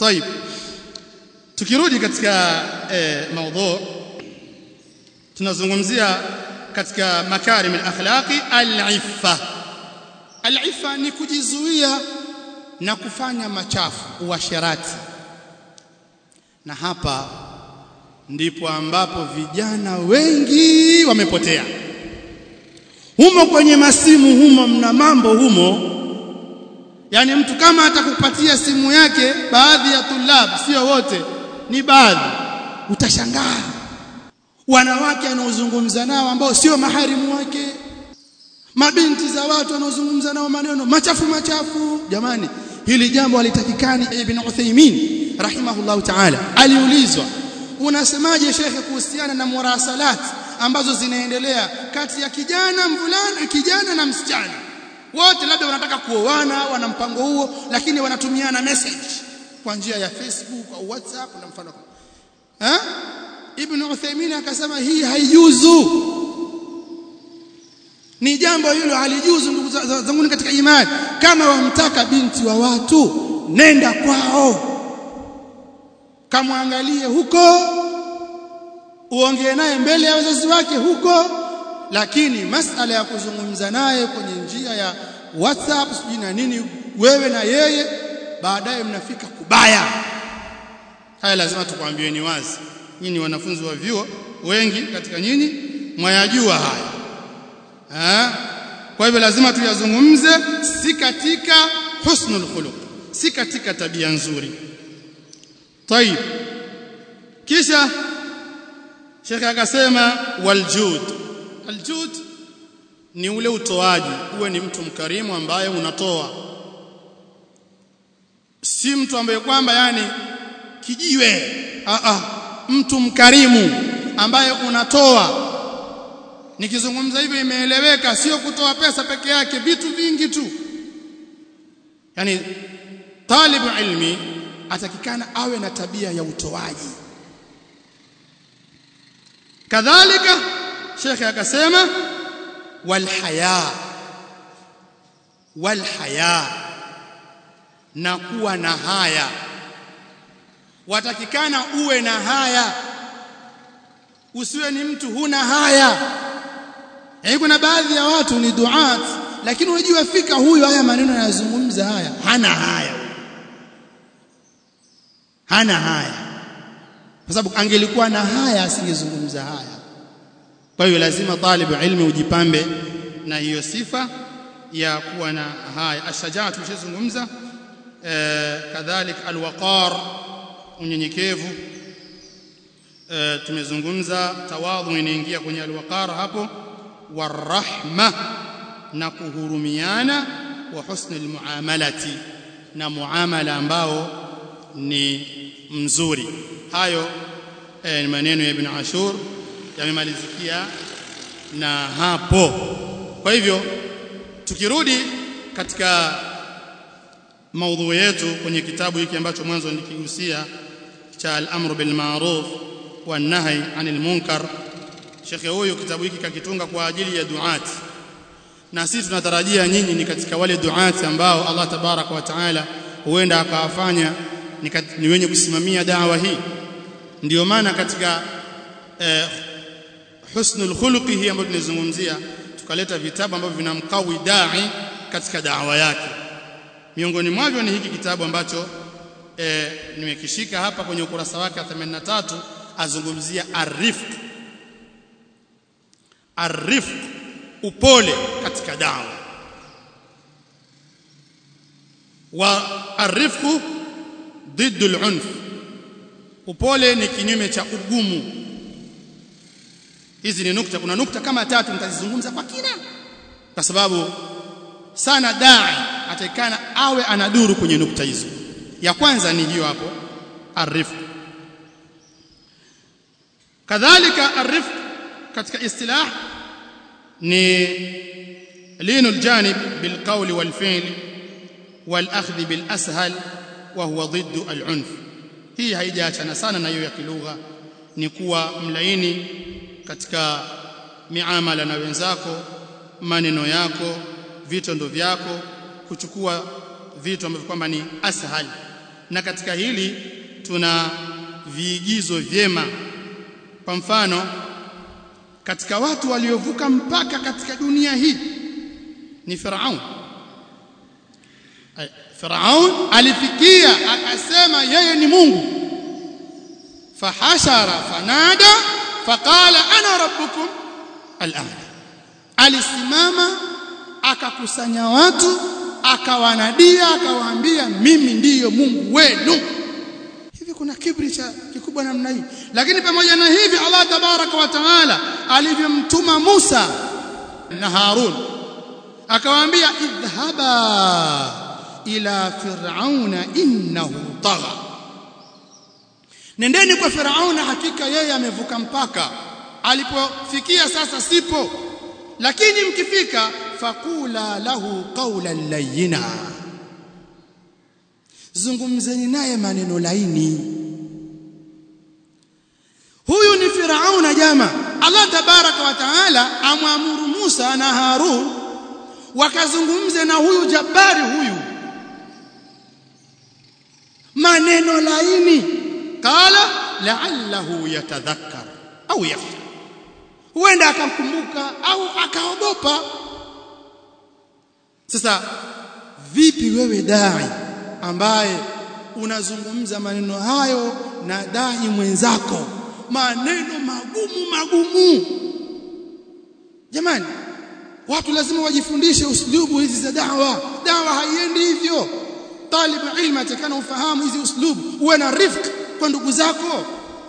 طيب tukirudi katika eh, maudhu tunazungumzia katika makarim al-akhlaqi al-iffa al-iffa ni kujizuia na kufanya machafu uasherati na hapa ndipo ambapo vijana wengi wamepotea humo kwenye masimu humo mna mambo humo yani mtu kama atakupatia simu yake baadhi ya tulab sio wote ni baadhi utashangaa wanawake anaozungumza nao ambao sio maharimu wake mabinti za watu wanaozungumza nao maneno machafu machafu jamani hili jambo alitakikani ibn Uthaymeen rahimahullahu ta'ala aliulizwa unasemaje shekhe kuhusiana na murasalat ambazo zinaendelea kati ya kijana mvulana kijana na msichana wote labda wanataka kuoana wana mpango huo lakini wanatumiana message kwa njia ya Facebook au WhatsApp na mfano eh Ibn Uthaymeen akasema hii haijuzu ni jambo hilo halijuzu ndugu zangu katika imani kama wamtaka binti wa watu nenda kwao kamwangalie huko uongee naye mbele ya wazazi wake huko lakini masala ya kuzungumza naye kwenye njia ya WhatsApp sijui na nini wewe na yeye baadaye mnafika kubaya haya lazima tukwambieni wazi nyinyi wanafunzi wa vyuo wengi katika nyinyi mwayajua haya ha? kwa hivyo lazima tuyazungumze si katika husnul khuluq si katika tabia nzuri طيب kisha Sheikh akasema waljud aljud ni ule utoaji uwe ni mtu mkarimu ambaye unatoa si mtu ambaye kwamba yani kijiwe a a mtu mkarimu ambaye unatoa nikizungumza hivyo imeeleweka sio kutoa pesa peke yake vitu vingi tu yani talibu ilmi atakikana awe na tabia ya utoaji kadhalika shekhe akasema walhaya walhaya na kuwa na haya watakikana uwe na haya usiwe ni mtu huna haya yaani kuna baadhi ya watu ni duat lakini unajua fika huyu haya maneno yanazungumza haya hana haya hana haya kwa sababu angelikuwa na haya asingezungumza haya kwa hiyo lazima talibu ilmi ujipambe na hiyo sifa ya kuwa na haya ashajaa tumeshazungumza eh, kadhalik alwaqar unyenyekevu eh, tumezungumza tawadhu inaingia kwenye alwaqar hapo warahma na kuhurumiana wa husni almuamalati na muamala ambao ni mzuri hayo eh, ni maneno ya ibn Ashur yamemalizikia na hapo kwa hivyo tukirudi katika maudhui yetu kwenye kitabu hiki ambacho mwanzo nikigusia cha al-amru bil ma'ruf wan nahy 'anil munkar shekhe huyu kitabu hiki kakitunga kwa ajili ya duati na sisi tunatarajia nyinyi ni katika wale duati ambao Allah tabaraka wa taala huenda akawafanya ni, ni wenye kusimamia dawa hii ndiyo maana katika eh, husnul khuluqi hii ambayo tunazungumzia tukaleta vitabu ambavyo vinamkawi dai katika dawa yake miongoni mwavyo ni hiki kitabu ambacho eh, nimekishika hapa kwenye ukurasa wake 83 azungumzia arifq arifq upole katika dawa wa arifqu ضد العنف upole ni kinyume cha ugumu hizi ni nukta kuna nukta kama tatu nitazizungumza kwa kina kwa sababu sana dai atakana awe anaduru kwenye nukta hizo ya kwanza ni hiyo hapo arifq kadhalika arifq katika istilah ni linul janib bilqawli walfi'l والاخذ بالاسهل وهو ضد العنف hii haijaachana sana na hiyo ya kilugha ni kuwa mlaini katika miamala na wenzako maneno yako vitendo vyako kuchukua vitu ambavyo kwamba ni ashal na katika hili tuna viigizo vyema kwa mfano katika watu waliovuka mpaka katika dunia hii ni Firaun Firaun alifikia akasema yeye ni Mungu fahashara fanada faqala ana rabbukum al'ala alisimama akakusanya watu akawanadia akawaambia mimi ndiyo Mungu wenu hivi kuna kibri cha kikubwa namna hii lakini pamoja na hivi Allah tabaraka wa taala alivyomtuma Musa na Harun akawaambia idhhaba ila fir'auna innahu tagha nendeni kwa Firauna hakika yeye amevuka mpaka alipofikia sasa sipo lakini mkifika faqula lahu qawlan layyina zungumzeni naye maneno laini huyu ni Firauna jama Allah tabaraka wa taala amwamuru Musa na Harun wakazungumze na huyu jabari huyu maneno laini qala la'allahu yatadhakkar au yakhsha huenda akamkumbuka au akaogopa sasa vipi wewe dai ambaye unazungumza maneno hayo na dai mwenzako maneno magumu magumu jamani watu lazima wajifundishe uslubu hizi za dawa dawa haiendi hivyo talibu ilmu atakana ufahamu hizi uslubu uwe na rifq kwa ndugu zako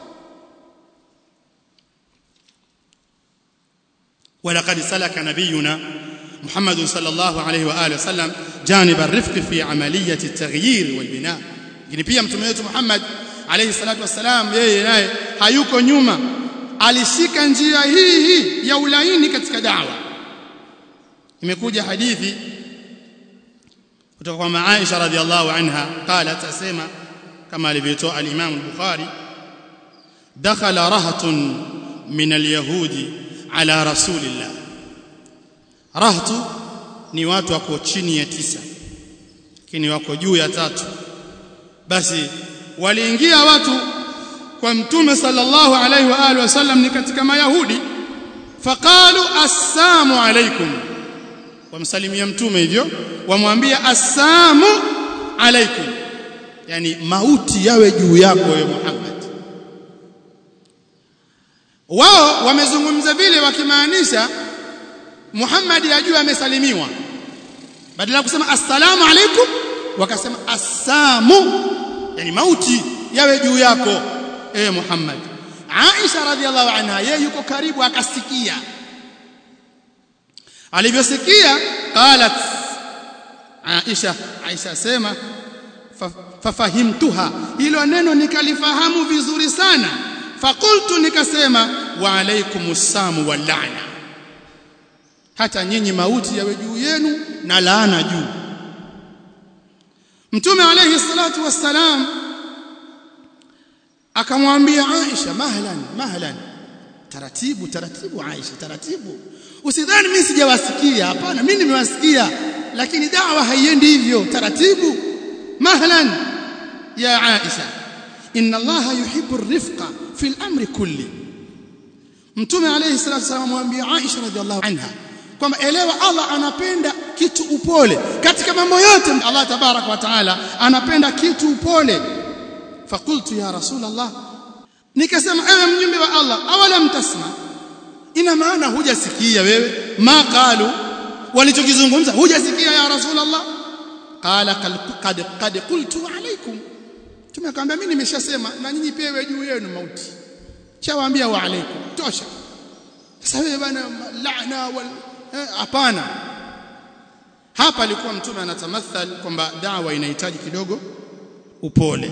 ولقد سلك نبينا محمد صلى الله عليه واله وسلم جانب الرفق في عمليه التغيير والبناء lakini pia mtume wetu Muhammad alayhi salatu wasalam yeye naye hayuko nyuma alishika njia hii hii ya ulaini katika da'wa imekuja hadithi kutoka kwa Aisha radhiallahu anha qalat asema kama alivyotoa al-Imam al-Bukhari dakhala rahatun min al-yahudi ala rasulillah rahtu ni watu wako chini ya tisa lakini wako juu ya tatu basi waliingia watu kwa mtume sallallahu alaihi wa alihi wasallam ni katika mayahudi faqalu assalamu alaikum wamsalimia mtume hivyo wamwambia assalamu alaikum yani mauti yawe juu yako wewe Muhammad wao wamezungumza vile wakimaanisha Muhammad ajue amesalimiwa badala ya kusema assalamu alaikum wakasema assamu yani mauti yawe juu yako ewe Muhammad Aisha radhiallahu anha yeye yuko karibu akasikia alivyosikia qalat Aisha Aisha sema fafahimtuha hilo neno nikalifahamu vizuri sana fakultu nikasema wa alaikumus samu wal la'na hata nyinyi mauti yawe juu yenu na laana juu mtume alayhi salatu wassalam akamwambia Aisha mahlan mahlan taratibu taratibu Aisha taratibu usidhani mimi sijawasikia hapana mimi nimewasikia lakini dawa haiendi hivyo taratibu mahlan ya Aisha inna Allah yuhibbu ar-rifqa fi al-amri kulli mtume alayhi salatu wasallam amwambia Aisha radhiallahu anha kwamba elewa Allah anapenda kitu upole katika mambo yote Allah tabarak wa taala anapenda kitu upole fakultu ya rasul Allah nikasema ewe mjumbe wa Allah awala mtasma ina maana hujasikia wewe ma qalu walichokizungumza hujasikia ya rasul Allah qala qad qad qultu alaykum tumekwambia mimi nimeshasema na nyinyi pewe juu yenu mauti chawaambia wa alaykum tosha sasa wewe bana laana wal hapana eh, hapa alikuwa mtume anatamathal kwamba dawa inahitaji kidogo upole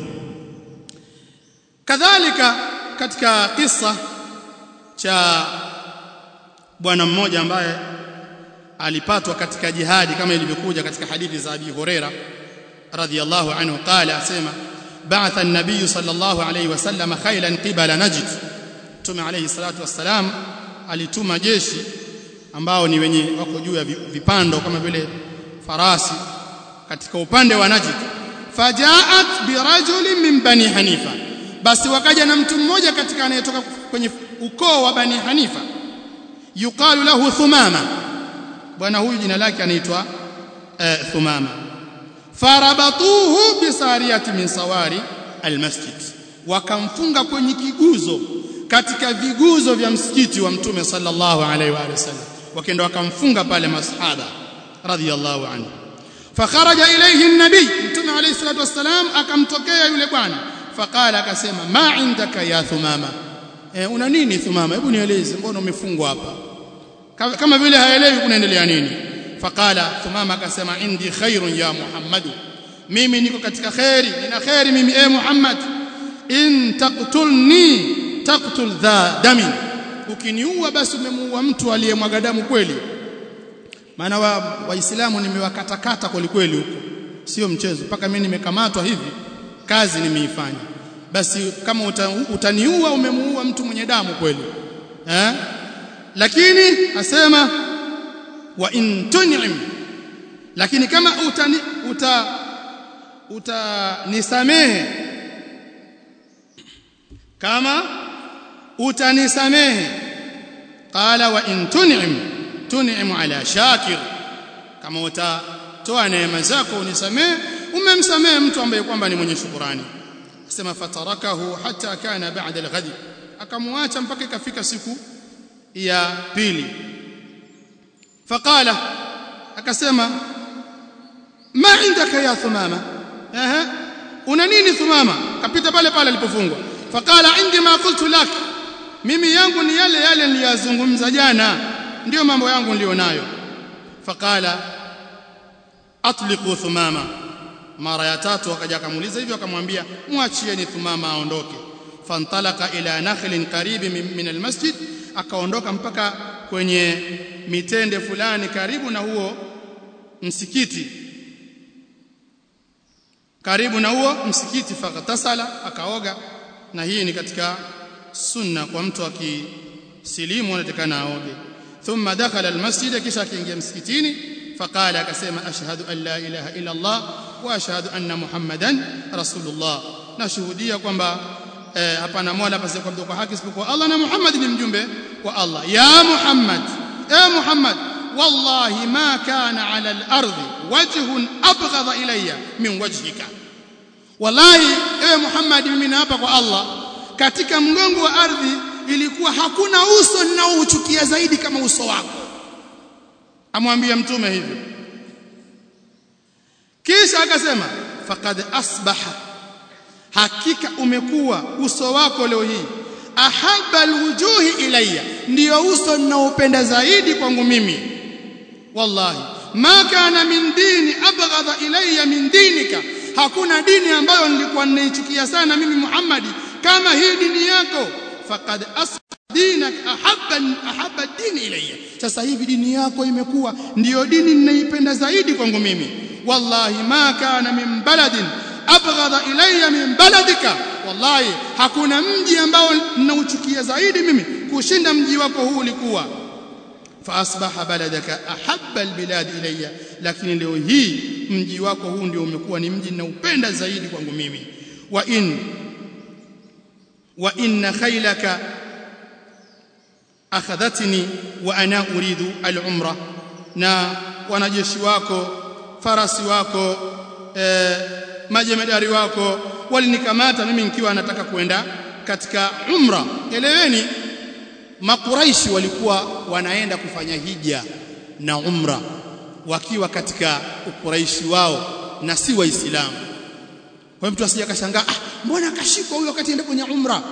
kadhalika katika kisa cha bwana mmoja ambaye alipatwa katika jihadi kama ilivyokuja katika hadithi za Abi Huraira radhiyallahu anhu qala asema ba'atha an-nabiy sallallahu alayhi wasallam khaylan qibala najd tume alayhi salatu wassalam alituma jeshi ambao ni wenye wako juu ya vipando kama vile farasi katika upande wa Najd fajaat birajulin min bani hanifa basi wakaja na mtu mmoja katika anayetoka kwenye ukoo wa bani hanifa yuqalu lahu thumama bwana huyu jina lake anaitwa uh, thumama farabatuhu bisariyati min sawari almasjid wakamfunga kwenye kiguzo katika viguzo vya msikiti wa mtume sallallahu alaihi wa sallam wakaenda wakamfunga pale masahaba radhiyallahu anhu fakharaja ilayhi an-nabi mtume alayhi salatu wassalam akamtokea yule bwana faqala akasema ma indaka ya thumama e, una nini thumama hebu nieleze mbona umefungwa hapa kama vile haelewi kunaendelea nini faqala thumama akasema indi khairun ya muhammad mimi niko katika khairi nina khairi mimi e muhammad in taqtulni taqtul dha damin ukiniua basi umemuua mtu aliyemwaga damu kweli maana wa waislamu nimewakatakata kweli kweli huko sio mchezo mpaka mimi nimekamatwa hivi kazi nimeifanya basi kama uta, utaniua umemuua mtu mwenye damu kweli eh lakini asema wa in tun'im lakini kama utani uta utanisamehe kama utanisamehe qala wa in tun'im tun'im ala shakir kama utatoa neema zako unisamehe umemsamehe mtu ambaye kwamba ni mwenye shukrani sema fatarakahu hatta kana ba'da al-ghad akamwacha mpaka ikafika siku ya pili faqala akasema ma indaka ya thumama ehe una nini thumama kapita pale pale alipofungwa faqala indi ma qultu lak mimi yangu ni yale yale niliyazungumza jana ndio mambo yangu nilionayo faqala atliqu thumama mara ya tatu akaja akamuuliza hivyo akamwambia mwachieni thumama aondoke fantalaka ila nakhlin karibi min almasjid akaondoka mpaka kwenye mitende fulani karibu na huo msikiti karibu na huo msikiti fakatasala akaoga na hii ni katika sunna kwa mtu akisilimu anatakana aoge thumma dakhala almasjid kisha akiingia msikitini faqala akasema ashhadu an la ilaha illa allah wa ashhadu anna muhammadan rasulullah nashuhudia kwamba eh, hapana mola pasipo kuabudiwa kwa haki isipokuwa Allah na Muhammad ni mjumbe wa Allah ya Muhammad eh Muhammad wallahi ma kana ala al-ardi wajhun abghadha ilayya min wajhika wallahi eh Muhammad mimi naapa kwa Allah katika mgongo wa ardhi ilikuwa hakuna uso ninaouchukia zaidi kama uso wako amwambia mtume hivyo kisha akasema faqad asbaha hakika umekuwa uso wako leo hii ahabba alwujuhi ilayya ndio uso ninaopenda zaidi kwangu mimi wallahi ma kana min dini abghadha ilayya min dinika hakuna dini ambayo nilikuwa ninaichukia sana mimi Muhammad kama hii dini yako faqad dinak ahabba ahabba dini ilayya sasa hivi dini yako imekuwa ndiyo dini ninaipenda zaidi kwangu mimi wallahi ma kana min baladin abghadha ilayya min baladika wallahi hakuna mji ambao ninauchukia zaidi mimi kushinda mji wako huu ulikuwa فاصبح بلدك احب البلاد الي lakini leo hii mji wako huu ndio umekuwa ni mji ninaupenda zaidi kwangu mimi wa in wa inna khaylaka akhadhatni wa ana uridu al-umra na wanajeshi wako farasi wako eh, majemedari wako walinikamata mimi nikiwa nataka kwenda katika umra eleweni makuraishi walikuwa wanaenda kufanya hija na umra wakiwa katika ukuraishi wao na si waislamu kwa hiyo mtu asije akashangaa ah mbona akashikwa huyo wakati enda kwenye umra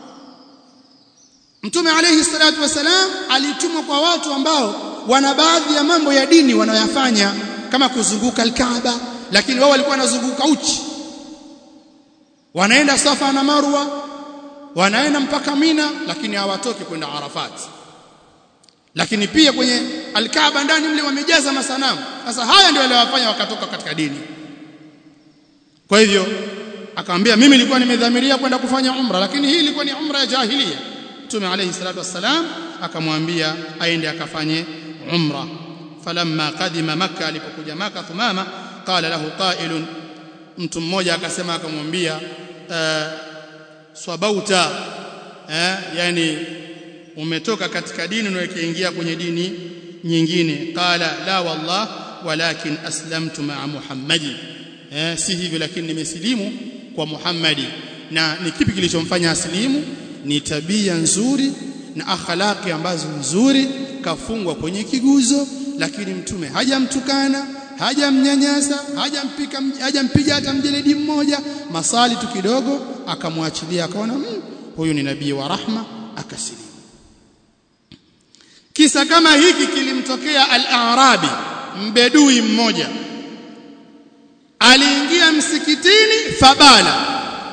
Mtume alayhi salatu wasalam alitumwa kwa watu ambao wana baadhi ya mambo ya dini wanayoyafanya kama kuzunguka al-Kaaba lakini wao walikuwa wanazunguka uchi wanaenda Safa na Marwa wanaenda mpaka Mina lakini hawatoki kwenda Arafat lakini pia kwenye Al-Kaaba ndani mle wamejaza masanamu sasa haya ndio waliowafanya wakatoka katika dini kwa hivyo akamwambia mimi nilikuwa nimedhamiria kwenda kufanya umra lakini hii ilikuwa ni umra ya jahiliya Mtume alayhi salatu wassalam akamwambia aende akafanye umra falamma qadima makkah alipokuja makkah thumama qala lahu qailun mtu mmoja akasema akamwambia uh, swabauta eh, yani umetoka katika dini na ukaingia kwenye dini nyingine qala la wallah walakin aslamtu ma'a muhammadi eh, si hivyo lakini nimesilimu kwa muhammadi na ni kipi kilichomfanya asilimu ni tabia nzuri na akhlaqi ambazo nzuri kafungwa kwenye kiguzo lakini mtume hajamtukana hajamnyanyasa hajampika hajampiga hata mjeledi mmoja masali tu kidogo akamwachilia akaona mmm, huyu ni nabii wa rahma akasilimu kisa kama hiki kilimtokea al-arabi mbedui mmoja aliingia msikitini fabala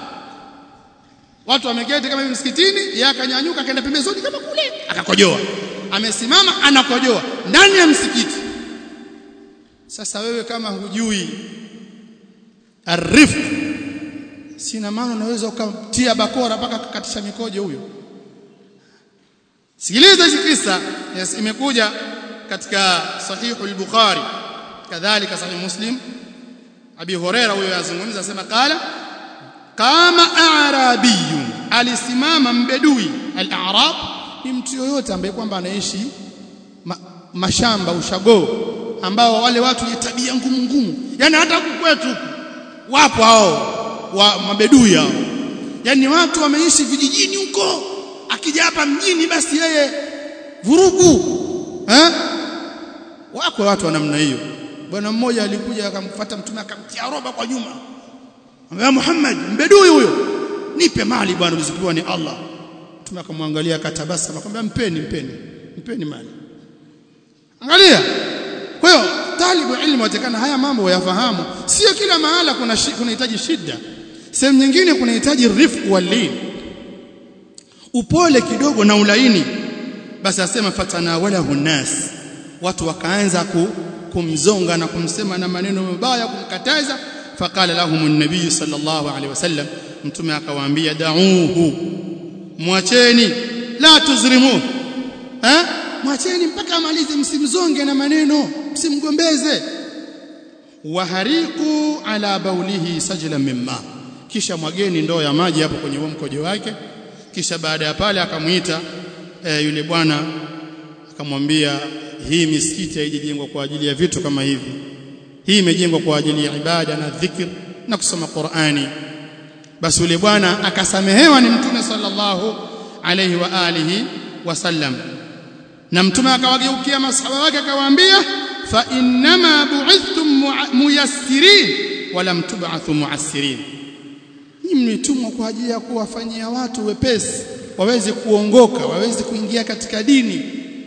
watu wameketi kama hivi msikitini yeye akanyanyuka akaenda pembezoni kama kule akakojoa amesimama anakojoa ndani ya msikiti sasa wewe kama hujui arifq sina maana unaweza ukamtia bakora mpaka kukatisha mikojo huyo sikiliza hiki kisa yes, imekuja katika sahihu al-bukhari kadhalika sahih muslim abi huraira huyo yazungumza asema qala kama arabiyun alisimama mbedui al-a'rab ni mtu yoyote ambaye kwamba anaishi ma, mashamba ushago ambao wale watu wenye tabia ngumu ngumu yani hata kwetu wapo hao wa mabedui hao yani watu wameishi vijijini huko akija hapa mjini basi yeye vurugu eh wako watu wa namna hiyo bwana mmoja alikuja akamfuata mtume akamtia roba kwa nyuma Ambaye Muhammad mbedui huyo nipe mali bwana ulizopewa ni Allah mtume akamwangalia akatabasa akamwambia mpeni mpeni mpeni mali angalia kwa hiyo talibu ilmu watakana haya mambo wayafahamu sio kila mahala kuna kunahitaji shida sehemu nyingine kunahitaji rifq walin upole kidogo na ulaini basi asema fatanawalahu nas watu wakaanza ku, kumzonga na kumsema na maneno mabaya kumkataza faqala lahum an-nabiy sallallahu alaihi wasallam mtume akawaambia da'uhu mwacheni la tuzrimu eh mwacheni mpaka amalize msimzonge na maneno msimgombeze wahariqu ala baulihi sajla mimma kisha mwageni ndoo ya maji hapo kwenye huo mkojo wake kisha baada ya pale akamuita e, yule bwana akamwambia hii misikiti haijajengwa kwa ajili ya vitu kama hivi hii imejengwa kwa ajili ya ibada na dhikr na kusoma Qur'ani basi yule bwana akasamehewa ni mtume sallallahu alayhi wa alihi wasallam na mtume akawageukia masahaba wake akawaambia fa innama bu'ithtum muyassirin wala mtub'athu mu'assirin ni mmetumwa kwa ajili ya kuwafanyia watu wepesi waweze kuongoka waweze kuingia katika dini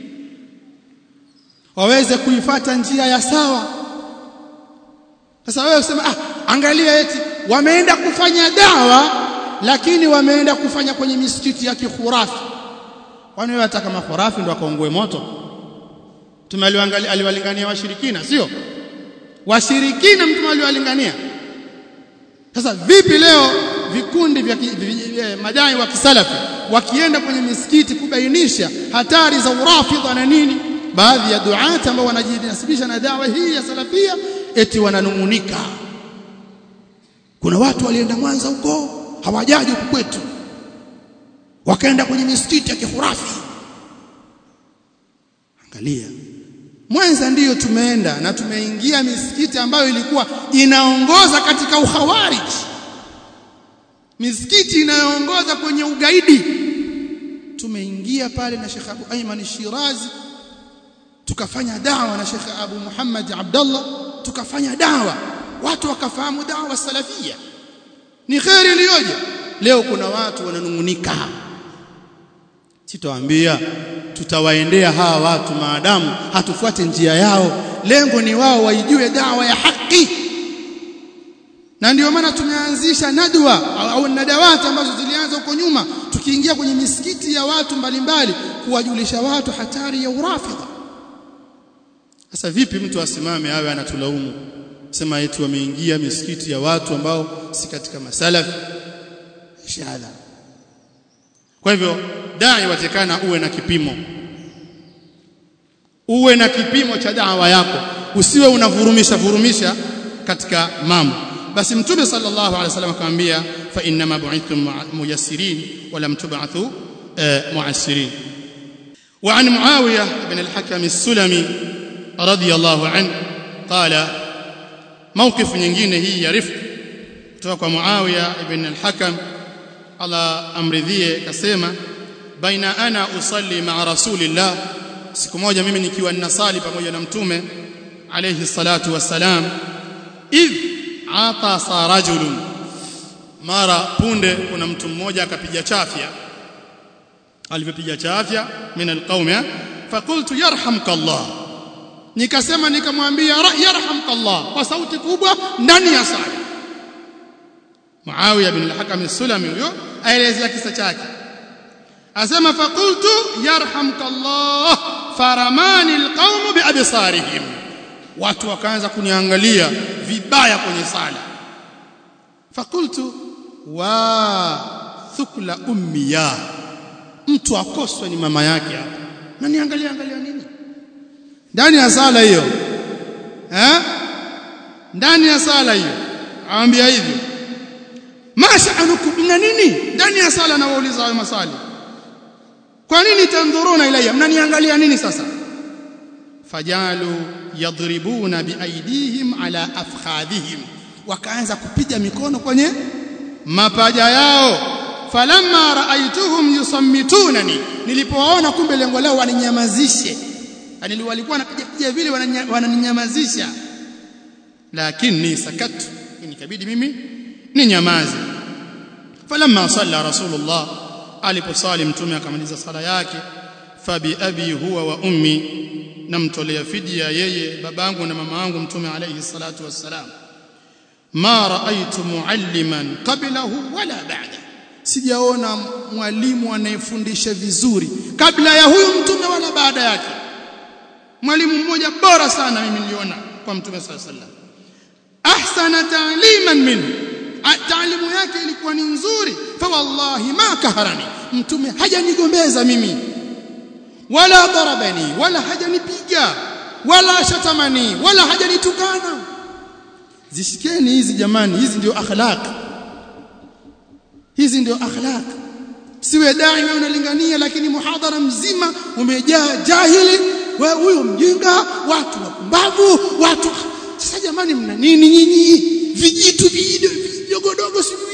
waweze kuifata njia ya sawa sasa wewe usema ah angalia eti wameenda kufanya dawa lakini wameenda kufanya kwenye misikiti ya kikhurafi kwani wewe hata kama khurafi ndo akaongoe moto tumeliangalia aliwalingania washirikina sio washirikina mtume aliwalingania sasa vipi leo vikundi vya madai wa kisalafi wakienda kwenye misikiti kubainisha hatari za urafidha na nini baadhi ya duata ambao wanajinasibisha na dawa hii ya salafia eti wananungunika kuna watu walienda Mwanza huko hawajaji huku kwetu wakaenda kwenye misikiti ya kihurafi angalia Mwanza ndiyo tumeenda na tumeingia misikiti ambayo ilikuwa inaongoza katika uhawarij misikiti inayoongoza kwenye ugaidi tumeingia pale na Sheikh Abu Ayman Shirazi tukafanya dawa na Sheikh Abu Muhammad Abdullah tukafanya dawa watu wakafahamu dawa salafia ni khairi iliyoje leo kuna watu wananungunika sitawaambia tutawaendea hawa watu maadamu hatufuate njia yao lengo ni wao waijue dawa ya haki na ndio maana tumeanzisha nadwa au nadawati ambazo zilianza huko nyuma tukiingia kwenye misikiti ya watu mbalimbali kuwajulisha watu hatari ya urafidha sasa vipi mtu asimame awe anatulaumu sema eti wameingia misikiti ya watu ambao si katika masalaf shahada kwa hivyo dai watekana uwe na kipimo uwe na kipimo cha dawa yako usiwe unavurumisha vurumisha katika mambo basi mtume sallallahu alaihi wasallam akamwambia fa inma bu'ithtum muyassirin wa lam tub'athu mu'assirin وعن معاوية بن الحكم السلمي رضي الله عنه قال موقف nyingine hii ya rifq kutoka kwa Muawiya ibn al-Hakam Allah amridhie kasema baina ana usalli ma'a rasulillah siku moja mimi nikiwa ninasali pamoja na mtume alayhi salatu wassalam idh atasa rajulun mara punde kuna mtu mmoja akapiga chafya alivyopiga chafya min alqaum faqultu yarhamka Allah nikasema nikamwambia yarhamka Allah kwa sauti kubwa ndani ya sala Muawiya bin al-Hakam as-Sulami huyo aelezea kisa chake asema faqultu yarhamka Allah faramani alqaum biabsarihim watu wakaanza kuniangalia vibaya kwenye sala faqultu wa thukla ummiya mtu akoswe ni mama yake hapa na niangalia angalia nini ndani ya sala hiyo eh ndani ya sala hiyo aambia hivyo masha'anukum mna nini ndani ya sala na wauliza hayo maswali kwa nini tandhuruna ilayya mnaniangalia nini sasa fajalu yadribuna biaidihim ala afkhadhihim wakaanza kupiga mikono kwenye mapaja yao falamma raaituhum yusammitunani nilipowaona kumbe lengo lao waninyamazishe yani walikuwa wanapiga piga vile wananinyamazisha lakini sakatu nikabidi mimi ninyamaze falamma salla rasulullah aliposali mtume akamaliza sala yake fabi abi huwa wa ummi namtolea fidia yeye babangu na mama yangu mtume alayhi salatu wassalam ma raaitu mualliman qablahu wala ba'da sijaona mwalimu anayefundisha vizuri kabla ya huyu mtume wala baada yake mwalimu mmoja bora sana mimi niliona kwa mtume sallallahu alayhi wasallam ahsana ta'liman minhu taalimu yake ilikuwa ni nzuri fa wallahi ma kaharani mtume hajanigombeza mimi wala darabani wala hajanipiga wala shatamani wala hajanitukana zishikeni hizi jamani hizi ndio akhlaq hizi ndio akhlaq siwe dai wewe unalingania lakini muhadhara mzima umejaa jahili wewe huyo mjinga watu wapumbavu watu sasa jamani mna nini nyinyi vijitu vidogodogo sijui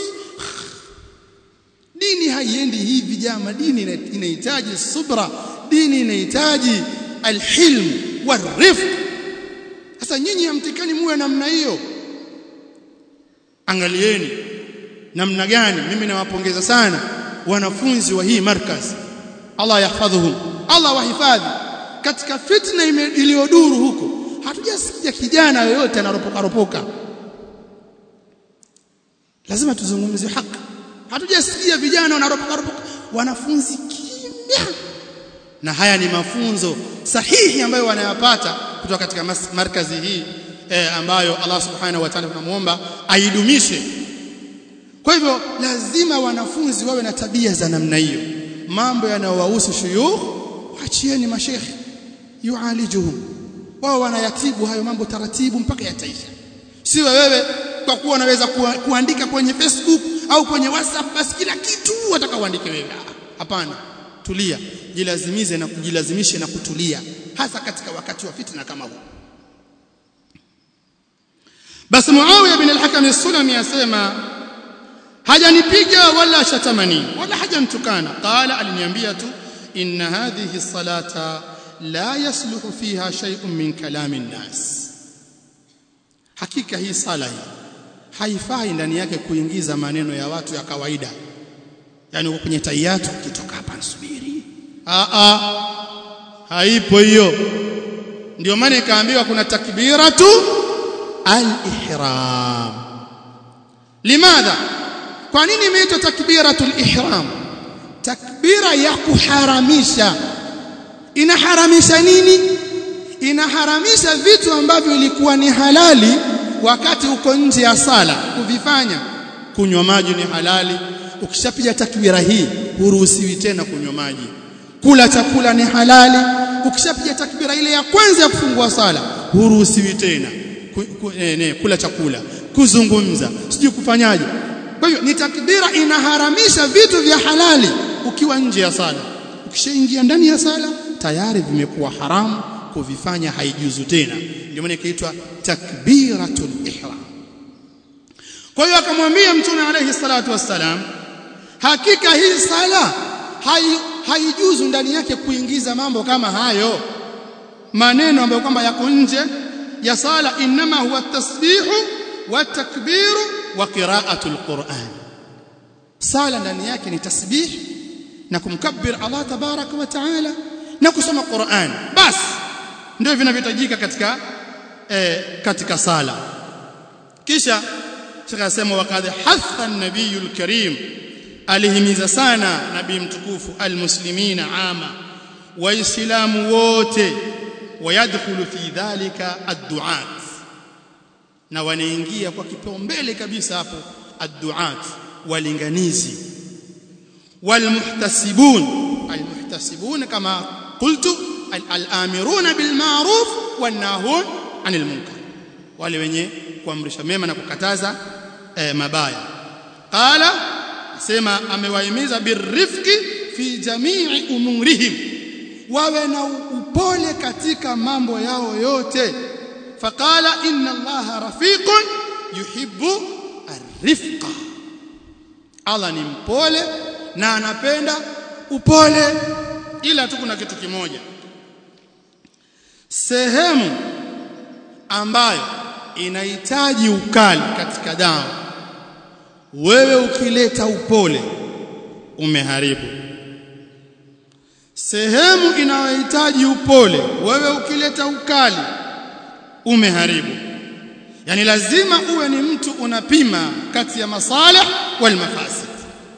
dini haiendi hivi jama dini inahitaji subra dini inahitaji alhilm warifq sasa nyinyi hamtikani muwe namna hiyo angalieni namna gani mimi nawapongeza sana wanafunzi wa hii markaz Allah yahfadhuhum Allah wahifadhi katika fitna iliyoduru huko hatujasikia kijana yoyote anaropoka ropoka lazima tuzungumze haki hatujasikia vijana wanaropoka ropoka wanafunzi kimya na haya ni mafunzo sahihi ambayo wanayapata kutoka katika markazi hii eh, ambayo Allah subhanahu wa ta'ala tunamuomba aidumishe kwa hivyo lazima wanafunzi wawe na tabia za namna hiyo mambo yanayowahusu shuyukh wachieni mashekhi yualijuhum wao wanayatibu hayo mambo taratibu mpaka yataisha siwe wewe kwa kuwa unaweza kuandika kwenye Facebook au kwenye WhatsApp basi kila kitu wataka uandike wewe hapana tulia jilazimize na kujilazimishe na kutulia hasa katika wakati wa fitna kama huu basi Muawiya bin al-Hakam as-Sulami asema hajanipiga wala shatamani wala hajanitukana qala aliniambia tu inna hadhihi salata la yasluhu fiha shay'un min kalami nas hakika hii sala hii haifai ndani yake kuingiza maneno ya watu ya kawaida yani uko kwenye tayatu ukitoka hapa nsubiri a a haipo hiyo ndio maana ikaambiwa kuna takbiratu al-ihram limadha kwa nini imeitwa takbiratu al-ihram takbira ya kuharamisha inaharamisha nini inaharamisha vitu ambavyo ilikuwa ni halali wakati uko nje ya sala kuvifanya kunywa maji ni halali ukishapiga takbira hii huruhusiwi tena kunywa maji kula chakula ni halali ukishapiga takbira ile ya kwanza ya kufungua sala huruhusiwi tena ku, ku, eh, ne, kula chakula kuzungumza sijui kufanyaje kwa hiyo ni takbira inaharamisha vitu vya halali ukiwa nje ya sala ukishaingia ndani ya sala tayari vimekuwa haramu kuvifanya haijuzu tena ndio maana ikaitwa takbiratul ihram kwa hiyo akamwambia mtume alayhi salatu wassalam hakika hii sala haijuzu ndani yake kuingiza mambo kama hayo maneno ambayo kwamba yako nje ya sala inma huwa tasbihu wa takbiru wa qira'atul Qur'an sala ndani yake ni tasbih na kumkabbir Allah tabaraka wa taala na kusoma Qur'an basi ndio vinavyohitajika katika eh, katika sala kisha Sheikh asema waqad hatha an-nabiyul karim alihimiza sana nabii mtukufu almuslimina ama waislamu wote wayadkhulu fi dhalika ad-du'at na wanaingia kwa kipaumbele kabisa hapo ad-du'at walinganizi walmuhtasibun almuhtasibun kama qultu al-amiruna bil ma'ruf wan nahun 'anil munkar wale wenye kuamrisha mema na kukataza eh, mabaya qala sema amewahimiza birrifqi fi jamii umurihim wawe na upole katika mambo yao yote faqala inna allaha rafiqun yuhibbu arifqa Allah ni mpole na anapenda upole ila tu kuna kitu kimoja sehemu ambayo inahitaji ukali katika dawa wewe ukileta upole umeharibu sehemu inayohitaji upole wewe ukileta ukali umeharibu yani lazima uwe ni mtu unapima kati ya masalih wal mafasid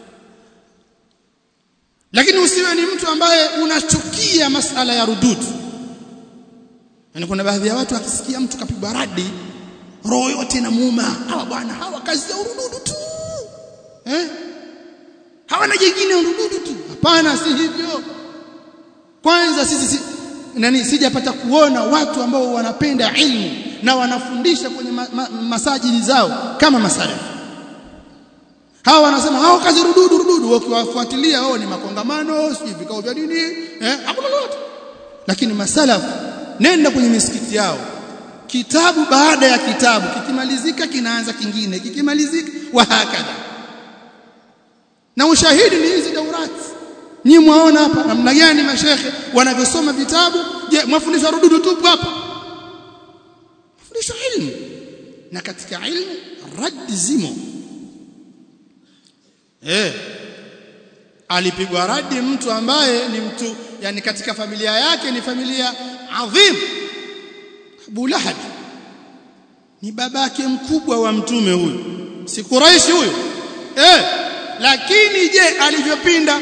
lakini usiwe ni mtu ambaye unachukia masala ya rududu yani kuna baadhi ya watu akisikia mtu kapigwa radi roho yote inamuuma hawa bwana hawa kazi ya urududu tu eh hawana jingine urududu tu hapana si hivyo kwanza sisi si, nani sijapata kuona watu ambao wanapenda ilmu na wanafundisha kwenye ma, ma, masajidi zao kama masalafi hawa wanasema hao kazi rududu rududu ukiwafuatilia wao ni makongamano sijui vikao vya dini eh hakuna lolote lakini masalafu nenda kwenye misikiti yao kitabu baada ya kitabu kikimalizika kinaanza kingine kikimalizika wa hakadha na ushahidi ni hizi daurati Nyi mwaona hapa namna gani mashekhe wanavyosoma vitabu je mwafundisha rududu tu hapa mafundisho ilmu na katika ilmu raddi zimo eh alipigwa radi mtu ambaye ni mtu yani katika familia yake ni familia adhim Abu Lahab ni babake mkubwa wa mtume huyu si Quraishi huyu eh lakini je alivyopinda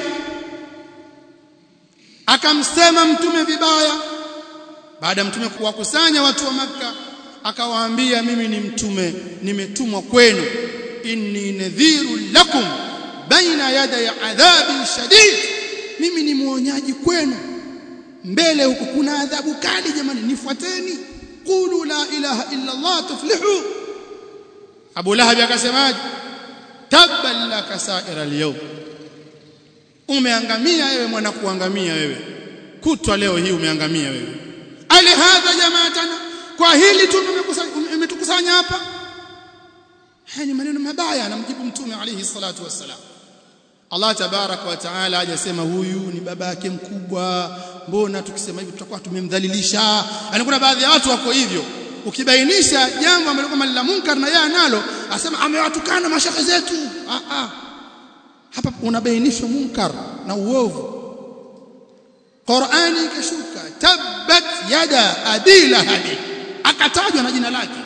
akamsema mtume vibaya baada mtume kuwakusanya watu wa maka akawaambia mimi ni mtume nimetumwa kwenu inni nadhiru lakum baina yaday adhabi shadid mimi ni muonyaji kwenu mbele huko kuna adhabu kali jamani nifuateni qulu la ilaha illa allah tuflihu Abu Lahab akasemaje tabban laka sa'ira al-yawm umeangamia wewe mwana kuangamia wewe kutwa leo hii umeangamia wewe ali hadha jamaatana kwa hili tu umetukusanya hapa haya ni maneno mabaya anamjibu mtume alayhi salatu wassalam Allah tabarak wa taala hajasema huyu ni baba yake mkubwa mbona tukisema hivi tutakuwa tumemdhalilisha yani kuna baadhi ya watu wako hivyo ukibainisha jambo ambalo kama la munkar na yeye analo asema amewatukana mashaka zetu ah ah hapa unabainishwa munkar na uovu Qur'ani ikashuka tabbat yada adila hadi akatajwa na jina lake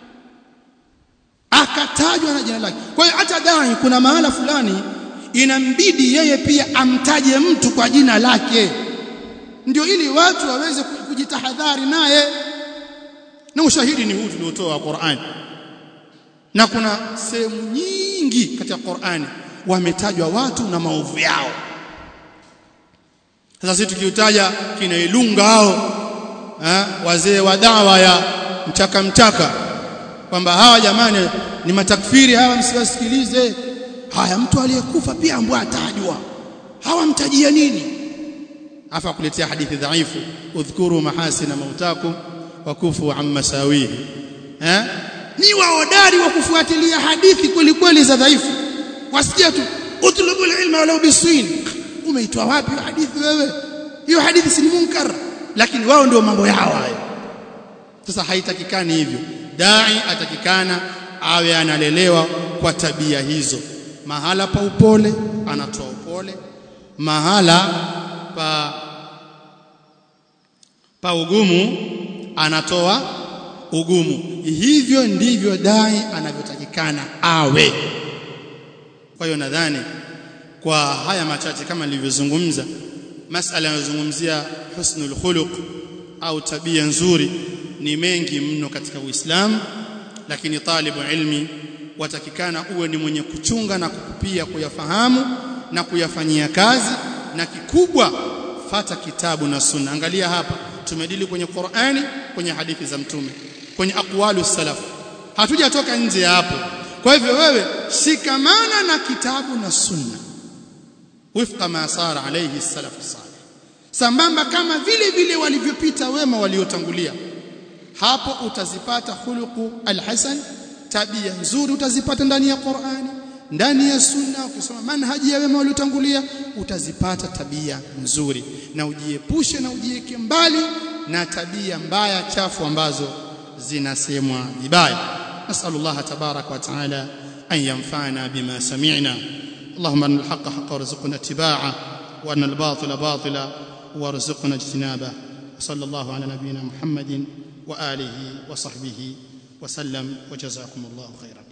akatajwa na jina lake kwa hiyo hata dai kuna mahala fulani inambidi yeye pia amtaje mtu kwa jina lake ndio ili watu waweze kujitahadhari naye na ushahidi ni huu tuliotoa Qur'an na kuna sehemu nyingi katika Qur'ani wametajwa watu na maovu yao sasa sisi tukiutaja kina Ilunga hao eh, wazee wa dawa ya mchaka mchaka kwamba hawa jamani ni matakfiri hawa msiwasikilize haya mtu aliyekufa pia ambwa atajwa hawa mtajia nini afa kuletea hadithi dhaifu udhkuru mahasina mautakum wa kufu an masawihi eh ni waodari wa kufuatilia hadithi kweli kweli za dhaifu wasikia tu utlubu ilma walau biswin umeitwa wapi hadithi wewe hiyo hadithi si munkar lakini wao ndio mambo yao hayo sasa haitakikani hivyo dai atakikana awe analelewa kwa tabia hizo mahala pa upole anatoa upole mahala pa pa ugumu anatoa ugumu hivyo ndivyo dai anavyotakikana awe kwa hiyo nadhani kwa haya machache kama nilivyozungumza masala yanayozungumzia husnul khuluq au tabia nzuri ni mengi mno katika Uislamu lakini talibu ilmi watakikana uwe ni mwenye kuchunga na kukupia kuyafahamu na kuyafanyia kazi na kikubwa fata kitabu na sunna angalia hapa tumedili kwenye Qur'ani kwenye hadithi za mtume kwenye aqwalu salaf hatujatoka nje ya hapo kwa hivyo wewe shikamana na kitabu na sunna wifqa ma sara alayhi salaf salih sambamba kama vile vile walivyopita wema waliotangulia hapo utazipata khuluqu alhasan tabia nzuri utazipata ndani ya Qur'ani ndani ya sunna ukisoma manhaji ya wema waliotangulia utazipata tabia nzuri na ujiepushe na ujiweke mbali na tabia mbaya chafu ambazo zinasemwa vibaya nasallallahu tabarak wa taala an yanfa'ana bima sami'na اللهم ان الحق حقا وارزقنا اتباعه وان الباطل باطلا وارزقنا اجتنابه وصلى الله على نبينا محمد واله وصحبه وسلم وجزاكم الله خيرا